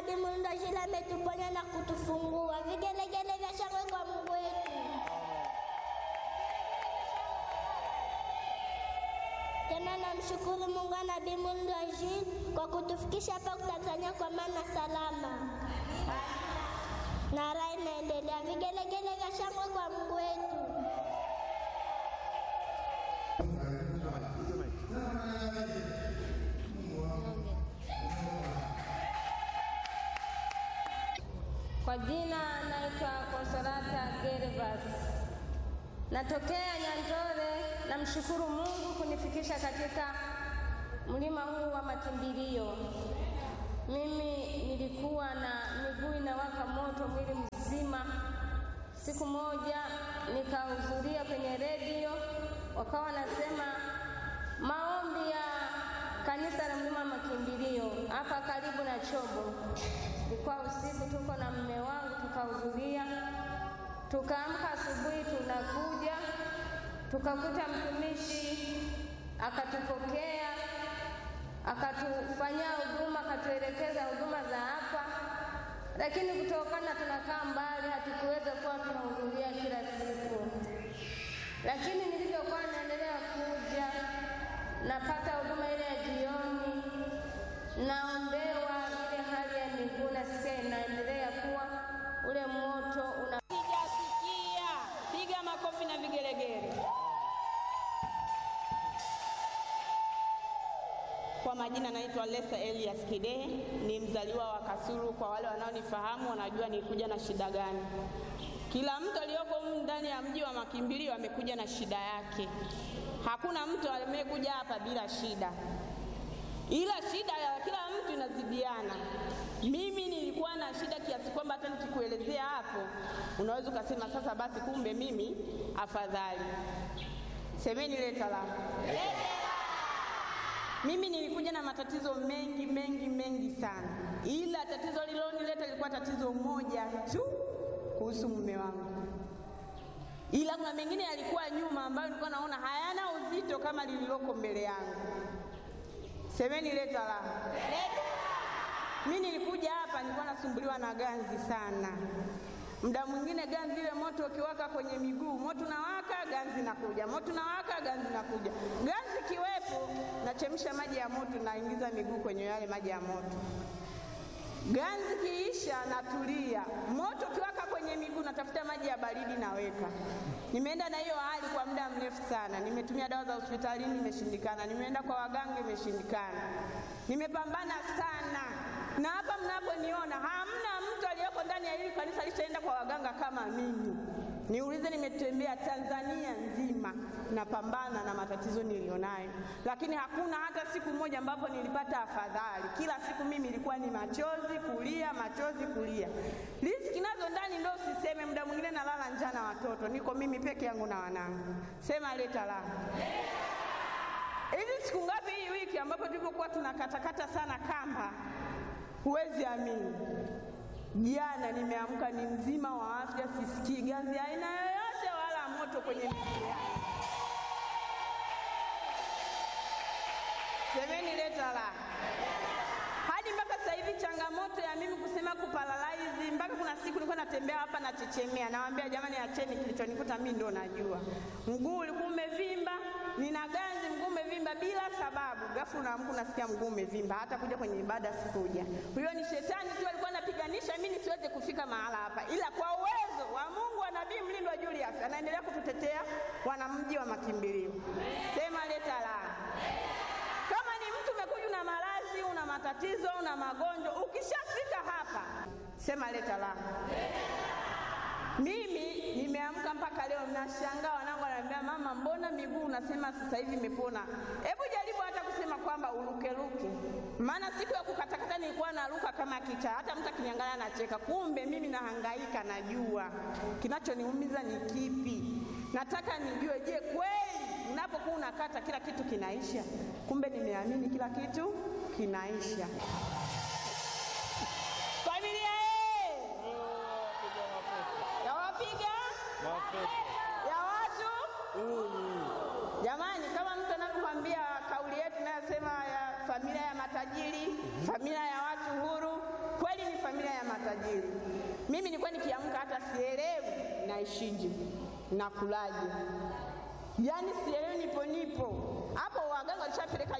Nabii Mulndo Shila ametuponya na kutufungua. Vigelegele vya shangwe kwa Mungu wetu. Tena namshukuru Mungu wa Nabii Mulndo Shila kwa kutufikisha hapa Tanzania kwa maana salama. Na raha inaendelea. Vigelegele vya shangwe kwa Mungu wetu. Kwa jina naitwa Konsolata Gervas, natokea Nyandore. Namshukuru Mungu kunifikisha katika mlima huu wa makimbilio. Mimi nilikuwa na miguu inawaka moto mwili mzima. Siku moja nikahudhuria kwenye redio, wakawa wanasema maombi ya kanisa la mlima wa makimbilio hapa karibu na Chobo. Ilikuwa usiku, tuko na mume wangu tukahudhuria, tukaamka asubuhi, tunakuja tukakuta mtumishi akatupokea, akatufanyia huduma, akatuelekeza huduma za hapa, lakini kutokana tunakaa mbali, hatukuweza kuwa tunahudhuria kila siku. Lakini nilivyokuwa naendelea kuja, napata huduma ile ya jioni, naombewa ile hali ya miguu, nasikia inaendelea kuwa ule moto una Sijasikia. Piga makofi na vigelegele. Kwa majina naitwa Lesa Elias Kidehe, ni mzaliwa wa Kasulu. Kwa wale wanaonifahamu wanajua nilikuja na shida gani. Kila mtu aliyoko humu ndani ya mji wa makimbilio amekuja na shida yake. Hakuna mtu amekuja hapa bila shida, ila shida ya kila mtu inazidiana. Mimi nilikuwa na shida kiasi kwamba hata nikikuelezea hapo unaweza ukasema sasa basi, kumbe mimi afadhali. Semeni leta la mimi nilikuja na matatizo mengi mengi mengi sana, ila tatizo lililonileta lilikuwa tatizo moja tu kuhusu mume wangu, ila kuna mengine yalikuwa nyuma ambayo nilikuwa naona hayana uzito kama lililoko mbele yangu. Semeni leta la mimi nilikuja hapa nilikuwa nasumbuliwa na ganzi sana. Muda mwingine ganzi ile moto ukiwaka kwenye miguu, moto unawaka, ganzi nakuja, moto unawaka, ganzi nakuja. Ganzi kiwepo, nachemsha maji ya moto, naingiza miguu kwenye yale maji ya moto. Ganzi kiisha, natulia. Moto ukiwaka kwenye miguu, natafuta maji ya baridi, naweka. Nimeenda na hiyo hali kwa muda mrefu sana. Nimetumia dawa za hospitalini, imeshindikana. Nimeenda kwa waganga, imeshindikana. Nimepambana sana, na hapa mnaponiona hamna mtu aliyeko ndani ya hili kanisa alishaenda kwa waganga kama mimi. Niulize, nimetembea Tanzania nzima napambana na matatizo nilionayo, lakini hakuna hata siku moja ambapo nilipata afadhali. Kila siku mimi ilikuwa ni machozi kulia, machozi kulia. Riziki nazo ndani ndo usiseme, muda mwingine nalala njaa na watoto, niko mimi peke yangu na wanangu. Sema leta la hivi siku ngapi hii wiki ambapo tulipokuwa tunakatakata sana kamba, huwezi amini Jana nimeamka ni mzima wa afya, sisikii ganzi aina yoyote wala moto kwenye miguu yangu. Semeni leta la hadi mpaka sasa hivi changamoto ya mimi kusema kuparalaizi, mpaka kuna siku nilikuwa natembea hapa nachechemea, nawaambia jamani, acheni, kilichonikuta mimi ndo najua. Mguu ulikuwa umevimba, nina ganzi, mguu umevimba bila sababu. Ghafla unaamka unasikia mguu umevimba, hata kuja kwenye ibada sikuja. Huyo ni shetani tu alikuwa anapiganisha mimi nisiweze kufika mahala hapa, ila kwa uwezo wa Mungu wa Nabii Mlindwa Julius anaendelea kututetea wanamji wa makimbilio. Sema leta la kama ni mtu umekuja una maradhi, una matatizo, una magonjwa, ukishafika hapa sema leta la. Mimi nimeamka mpaka leo nashangaa, wanangu wananiambia mama, mbona miguu unasema sasa hivi imepona? Hebu jaribu hata kusema kwamba urukeruke, maana siku ya kukatakata nilikuwa naruka kama kichaa, hata mtu akiniangalia anacheka. Kumbe mimi nahangaika, najua kinachoniumiza ni kipi. Nataka nijue, je, kweli unapokuwa unakata kila kitu kinaisha? Kumbe nimeamini kila kitu kinaisha. Familia ye ya wapiga ya watu jamani, kama mtu anavyokwambia kauli yetu inayosema ya familia ya matajiri, familia ya watu huru, kweli ni matajiri. Mimi nilikuwa nikiamka hata sielewi naishije, nakulaje, yaani sielewi, nipo nipo hapo. Waganga walishapeleka